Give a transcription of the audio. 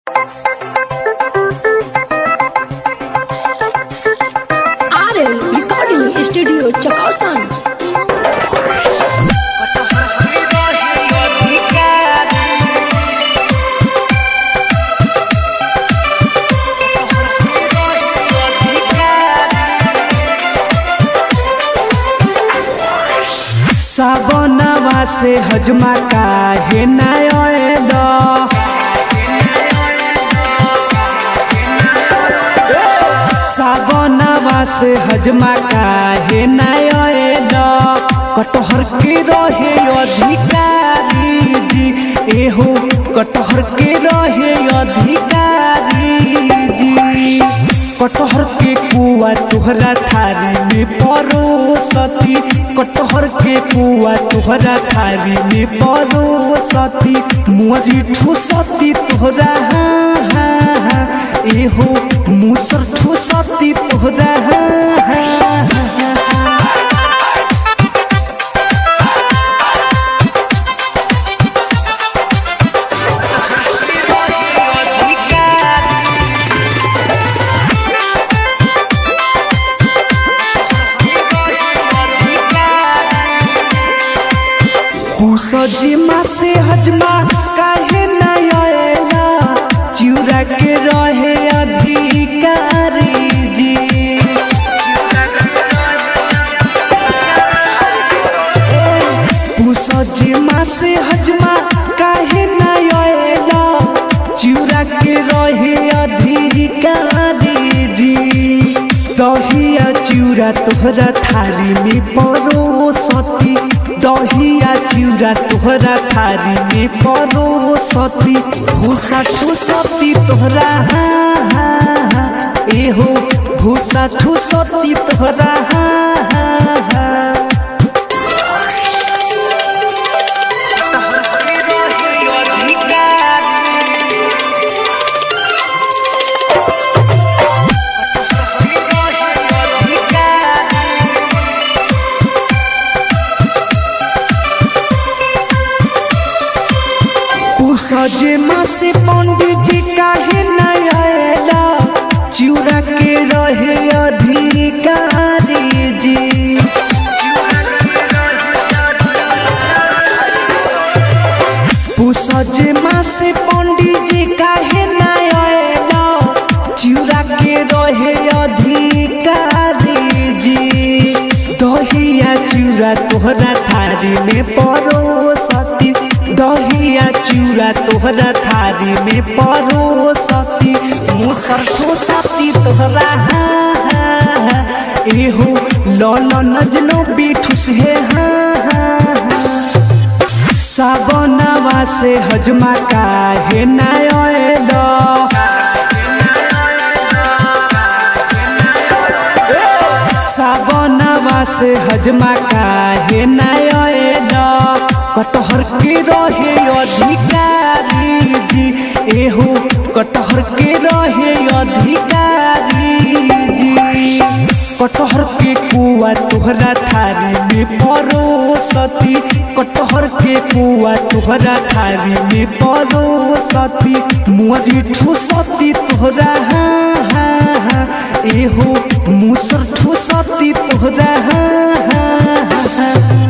RL Recording Studio Chakasan. सावनवा से हजमा काहे ना आएल सावनवा से हजमा काहे ना आएल कटहर के रहे अधिकारी जी एहो कटहर के रहे अधिकारी जी कटहर के कुआ तुहरा थारी में परोसती कटहर के कुआ तुहरा थारी में परोसती मुअरी ठुसती तुहरा हाँ हाँ हाँ एहो मुसर ठुसती तुहरा हाँ हाँ हाँ जिमा से हजमा काहे ना आएला चिउरा के रहे अधिकारी जी जिमा से हजमा काहे ना आएला चिउरा के रहे अधिकारी जी दहिया चिउरा तोहरा थारी में परोसती दहिया चिउरा तोहरा थारी में परोसती भूसा ठुसती तोहरा हाँ हाँ हाँ एहो भूसा ठुसती तोहरा हाँ हाँ हाँ सजे मासे पंडित जी काहे न आएला चिउरा के रहे अधिकारी जी सजे मासे पंडित जी काहे न आएला चिउरा के रहे अधिकारी जी दहिया चिउरा तोहरा थारी में परोसती दहिया चिउरा तोहरा थारी में परोसती मुसर ठोसती तोहरा हाँ हाँ हाँ एहो लल नजनो बिठुस हे हाँ हाँ हाँ सावनवा से हजमा काहे ना आएल सावनवा से हजमा काहे ना आएल कटहर के रहे अधिकारी जी एहो कटहर के रहे अधिकारी जी कटहर के कुआ तुहरा थारी में परोसती कटहर के कुआ तुहरा थारी में परोसती मुअरी ठुसती तुहरा हाँ हाँ हाँ एहो मुसर ठुसती तुहरा हाँ हाँ हाँ